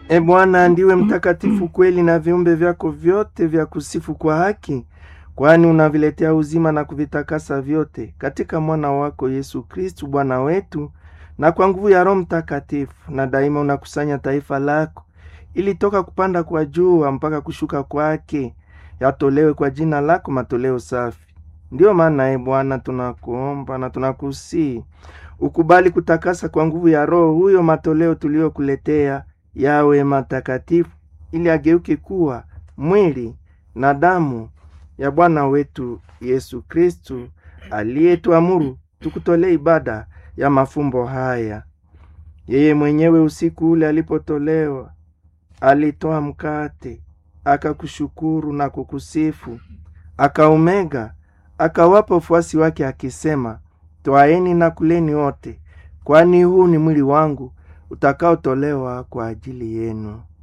E Bwana, ndiwe mtakatifu kweli, na viumbe vyako vyote vya kusifu kwa haki, kwani unaviletea uzima na kuvitakasa vyote katika mwana wako Yesu Kristu Bwana wetu, na kwa nguvu ya Roho Mtakatifu, na daima unakusanya taifa lako ili toka kupanda kwa jua mpaka kushuka kwake yatolewe kwa jina lako matoleo safi. Ndiyo maana e Bwana, tunakuomba na tunakusii ukubali kutakasa kwa nguvu ya Roho huyo matoleo tuliyokuletea yawe matakatifu, ili ageuke kuwa mwili na damu ya Bwana wetu Yesu Kristu aliyetuamuru tukutolee ibada ya mafumbo haya. Yeye mwenyewe usiku ule alipotolewa, alitoa mkate, akakushukuru na kukusifu, akaumega, akawapa wafuasi wake akisema, Twaeni na kuleni wote, kwani huu ni mwili wangu utakaotolewa kwa ajili yenu.